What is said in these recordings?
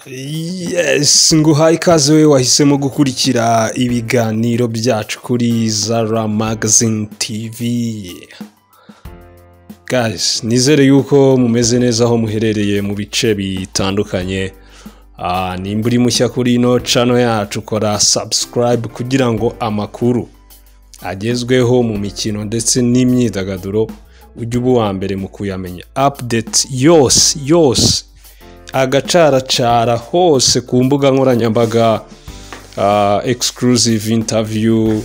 Yes nguhaye ikaze we wahisemo gukurikira ibiganiro byacu kuri Zara Magazine TV guys nizere yuko mumeze neza aho muherereye mu bice bitandukanye Ah, nimba uri mushya kuri ino cano yacu kora subscribe kugira ngo amakuru agezweho mu mikino ndetse n'imyidagaduro ujye uba uwa mbere mu kuyamenya update yose yose agacaracara hose ku mbuga nkoranyambaga ah, exclusive interview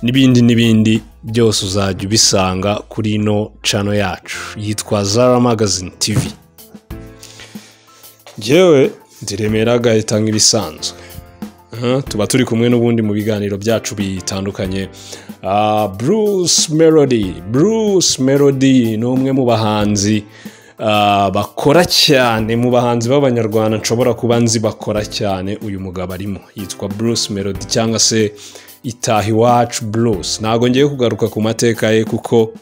n'ibindi n'ibindi byose uzajya ubisanga kuri ino cano yacu yitwa zara magazine tv njyewe ndiremera agahita nk'ibisanzwe Aha, tuba turi kumwe n'ubundi mu biganiro byacu bitandukanye Ah, bruce melody bruce melody ni umwe mu bahanzi ah, bakora cyane mu bahanzi b'abanyarwanda nshobora kuba nzi bakora cyane uyu mugabo arimo yitwa bruce melody cyangwa se itaha iwacu bruce ntabwo ngiye kugaruka ku mateka ye kuko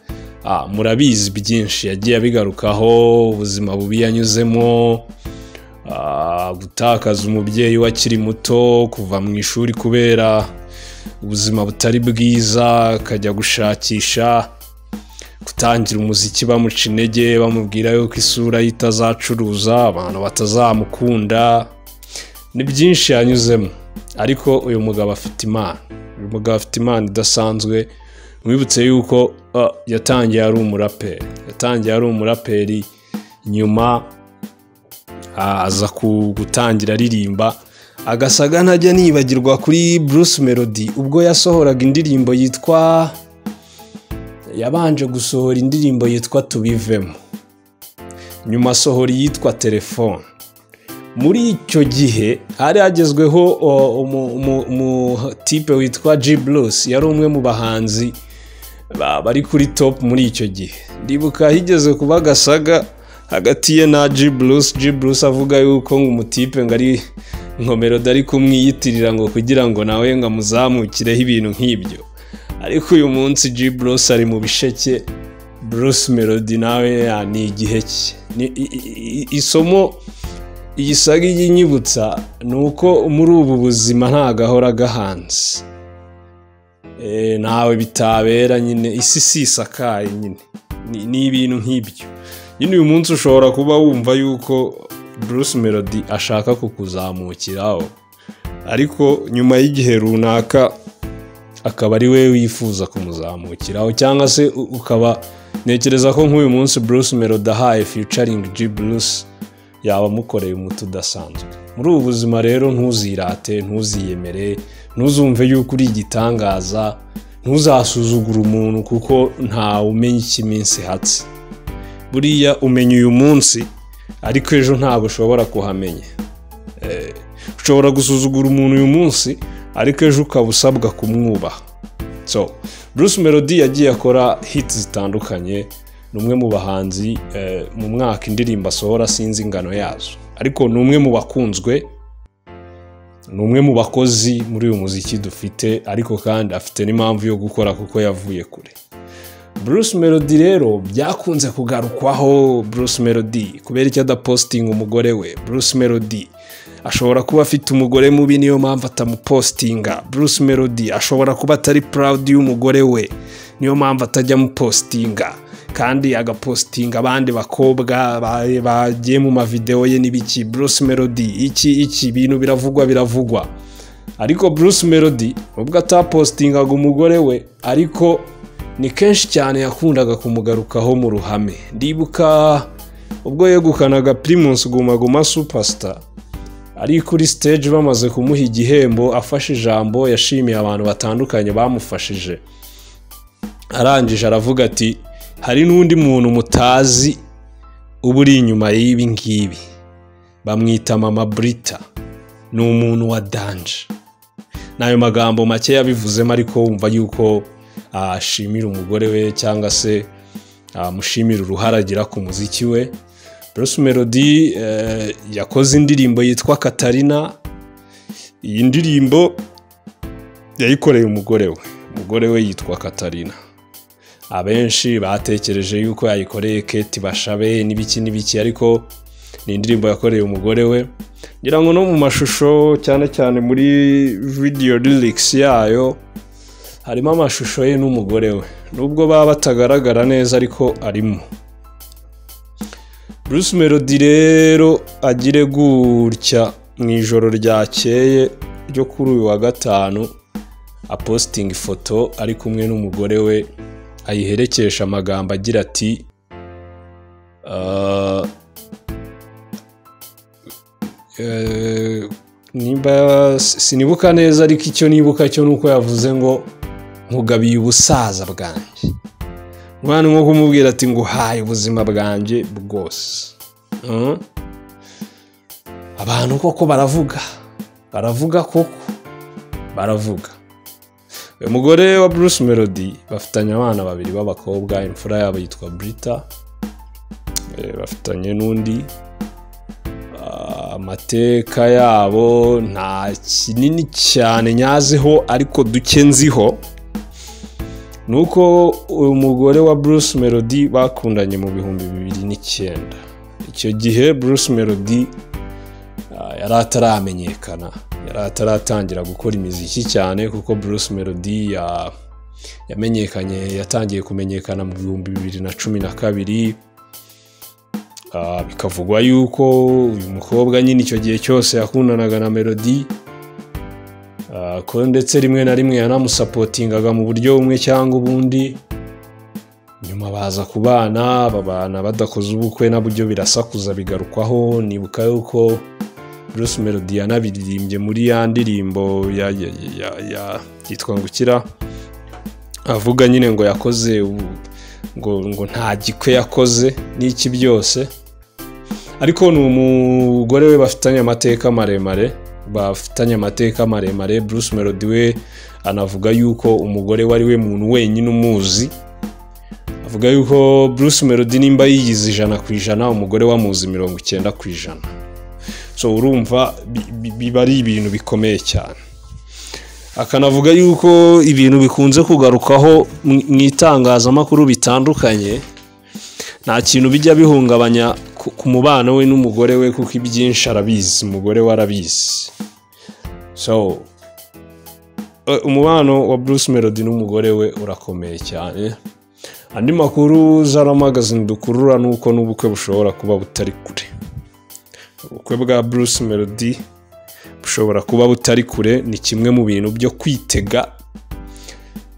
ah, murabizi byinshi yagiye abigarukaho ubuzima bubi yanyuzemo Ah, gutakaza umubyeyi we akiri muto kuva mu ishuri kubera ubuzima butari bwiza akajya gushakisha gutangira umuziki bamuca intege bamubwira yuko isura ye itazacuruza abantu batazamukunda ni byinshi yanyuzemo ariko uyu mugabo afite imana uyu mugabo afite imana idasanzwe mwibutse yuko ah, yatangiye ari umuraperi yatangiye ari umuraperi nyuma Ah, aza ku- gutangira aririmba agasaga ntajya nibagirwa kuri bruce melody ubwo yasohoraga indirimbo yitwa yabanje gusohora indirimbo yitwa tubivemo nyuma asohora iyitwa telefone muri icyo gihe hari hagezweho o, umu- umu- umutipe witwa g bruce yari umwe mu bahanzi ba- bari kuri top muri icyo gihe ndibuka higeze kuba gasaga hagati ye na g bruce g bruce avuga yuko ngo umutipe ngo ari nkomero dari kumwiyitirira ngo kugira ngo nawe ngo amuzamukireho ibintu nk'ibyo ariko uyu munsi g bruce ari mu bisheke bruce melody nawe ya, ni igihe cye Ni- i- i- i- isomo iyi saga ijya inyibutsa ni uko muri ubu buzima nta gahora gahanze Eh, ntawe bitabera nyine isi si isakaye nyine Ni- ni ibintu nk'ibyo nyine uyu munsi ushobora kuba wumva yuko bruce melody ashaka kukuzamukiraho ariko nyuma y'igihe runaka akaba ari we wifuza kumuzamukiraho cyangwa se u- ukaba ntekereza ko nk'uyu munsi bruce melody ahaye featuring g bruce yaba amukoreye umuti udasanzwe muri ubu buzima rero ntuzirate ntuziyemere ntuzumve yuko uri igitangaza ntuzasuzugure umuntu kuko ntawe umenya icyo iminsi ihatse buriya umenya uyu munsi ariko ejo ntabwo ushobora kuhamenya Eh, ushobora gusuzugura umuntu uyu munsi ariko ejo ukaba usabwa kumwubaha so bruce melody yagiye akora hits zitandukanye ni umwe mu bahanzi eh, mu mwaka indirimbo asohora sinzi ingano yazo ariko ni umwe mu bakunzwe ni umwe mu bakozi muri uyu muziki dufite ariko kandi afite n'impamvu yo gukora kuko yavuye kure bruce melody rero byakunze kugarukwaho bruce melody kubera icyo adapositinga umugore we bruce melody ashobora kuba afite umugore mubi niyo mpamvu atamupositinga bruce melody ashobora kuba atari proud y'umugore we niyo mpamvu atajya amupositinga kandi agapositinga abandi bakobwa ba- bagiye mu mavidewo ye n'ibiki bruce melody iki iki ibintu biravugwa biravugwa ariko bruce melody ubwo atapositingaga umugore we ariko ni kenshi cyane yakundaga kumugarukaho mu ruhame ndibuka ubwo yegukanaga primus guma guma superstar ari kuri stage bamaze kumuha igihembo afashe ijambo yashimiye abantu batandukanye bamufashije arangije aravuga ati hari n'undi muntu mutazi uba uri inyuma y'ibi ngibi bamwita mama brita ni umuntu wa danje n'ayo magambo make yabivuzemo ariko wumva yuko ashimira umugore we cyangwa se amushimira uruhare agira ku muziki we bruce melody eh, yakoze indirimbo yitwa katarina iyi ndirimbo yayikoreye umugore we umugore we yitwa katarina abenshi batekereje yuko yayikoreye keti bashabe n'ibiki n'ibiki ariko ni indirimbo yakoreye umugore we ngira ngo no mu mashusho cyane cyane muri video lyrics yayo harimo amashusho ye n'umugore we nubwo baba batagaragara neza ariko arimo Bruce Melody rero agire gutya mu ijoro ryakeye ryo kuri uyu wa gatanu apositinga ifoto ari kumwe n'umugore we ayiherekesha amagambo agira ati "Ah, eh, nimba sinibuka neza ariko icyo nibuka cyo ni uko yavuze ngo nkugabiye ubusaza bwanjye umwana nko kumubwira ati nguhaye ubuzima bwanjye bwose Mm. abantu koko baravuga baravuga koko baravuga uyu mugore wa Bruce Melody bafitanye abana babiri b'abakobwa imfura yabo yitwa Brita Eh, bafitanye n'undi Ah, amateka yabo nta kinini cyane nyaziho ariko duke nziho ni uko uyu mugore wa Bruce Melody bakundanye mu bihumbi bibiri n'icyenda icyo gihe Bruce Melody Ah, yari ataramenyekana yari ataratangira gukora imiziki cyane kuko Bruce Melody ya- yamenyekanye yatangiye kumenyekana mu bihumbi bibiri na cumi na kabiri Ah, bikavugwa yuko uyu mukobwa nyine icyo gihe cyose yakundanaga na Melody Ah, ko ndetse rimwe na rimwe yanamusapotingaga mu buryo bumwe cyangwa ubundi nyuma baza kubana babana badakoze ubukwe nabyo birasakuza bigarukwaho nibuka yuko Bruce Melody yanabiririmbye muri ya ndirimbo ya- ya- ya- ya- yitwa Ngukira avuga nyine ngo yakoze u- ngo ngo nta gikwe yakoze n'iki byose ariko ni umugore we bafitanye amateka maremare bafitanye amateka maremare Bruce Melody we anavuga yuko umugore we ari we muntu wenyine umuzi avuga yuko Bruce Melody nimba yigize ijana ku ijana umugore we amuzi mirongo icyenda ku ijana so urumva bi- bi- biba ari ibintu bikomeye cyane akanavuga yuko ibintu bikunze kugarukaho mu mu itangazamakuru bitandukanye nta kintu bijya bihungabanya ku- ku mubano we n'umugore we kuko ibyinshi arabizi umugore we arabizi so eh, umubano wa Bruce Melody n'umugore we urakomeye cyane andi makuru zara magazine dukurura ni uko n'ubukwe bushobora kuba butari kure ubukwe bwa Bruce Melody bushobora kuba butari kure ni kimwe mu bintu byo kwitega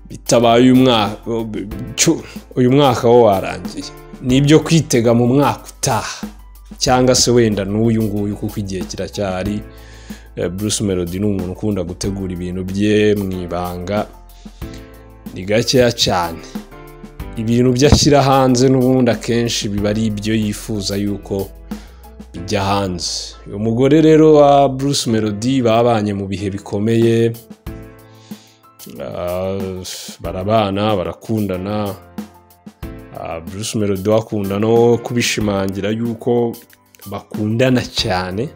bitabaye uyu mwaka cyo, uyu mwaka wo warangiye ni ibyo kwitega mu mwaka utaha cyangwa se wenda n'uyu nguyu kuko igihe kiracyari Eh, Bruce Melody ni umuntu ukunda gutegura ibintu bye mu ibanga ni gakeya cyane ibintu byo ashyira hanze n'ubundi akenshi biba ari ibyo yifuza yuko bijya hanze uyu mugore rero wa Bruce Melody babanye mu bihe bikomeye Ah, barabana barakundana Ah, Bruce Melody akunda no kubishimangira yuko bakundana cyane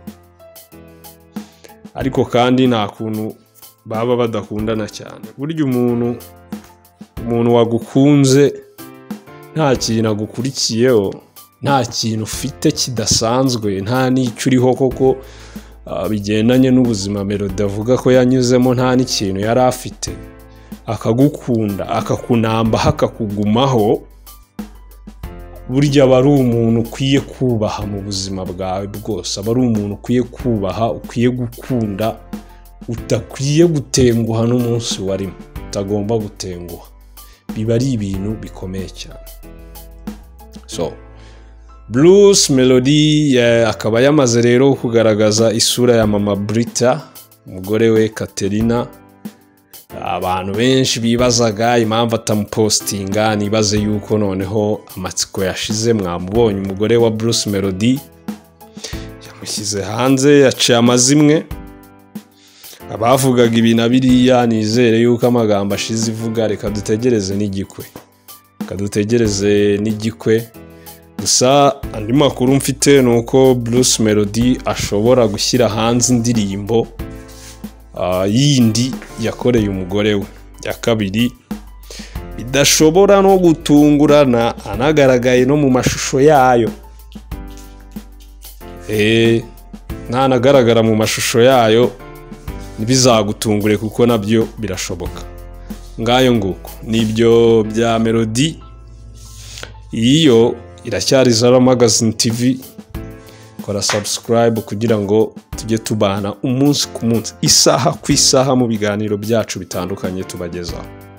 ariko kandi nta kuntu baba badakundana cyane burya umuntu umuntu wagukunze nta kintu agukurikiyeho nta kintu ufite kidasanzwe nta n'icyo uriho koko ah, bigendanye n'ubuzima Melody avuga ko yanyuzemo nta n'ikintu yari afite akagukunda akakunambaho akakugumaho burya aba ari umuntu ukwiye kubaha mu buzima bwawe bwose aba ari umuntu ukwiye kubaha ukwiye gukunda udakwiye gutenguha n'umunsi warimo utagomba gutenguha biba ari ibintu bikomeye cyane so Bruce Melody eh, akaba yamaze rero kugaragaza isura ya mama Brita umugore we Katerina abantu benshi bibazaga impamvu atamupostinga nibaze yuko noneho amatsiko yashize mwamubonye umugore wa Bruce Melody yamushyize hanze yaciye amazimwe abavugaga ibi na biriya nizere yuko amagambo ashize ivuga reka dutegereze n'igikwe reka dutegereze n'igikwe gusa andi makuru mfite ni uko Bruce Melody ashobora gushyira hanze indirimbo ah, yindi yakoreye umugore we ya kabiri bidashobora no gutungurana anagaragaye no mu mashusho yayo eee ntanagaragara mu mashusho yayo ntibizagutungure kuko nabyo birashoboka ngayo nguko nibyo bya melodi iyo iracyari zara magazine tv kora subscribe kugira ngo tujye tubana umunsi ku munsi isaha ku isaha mu biganiro byacu bitandukanye tubagezaho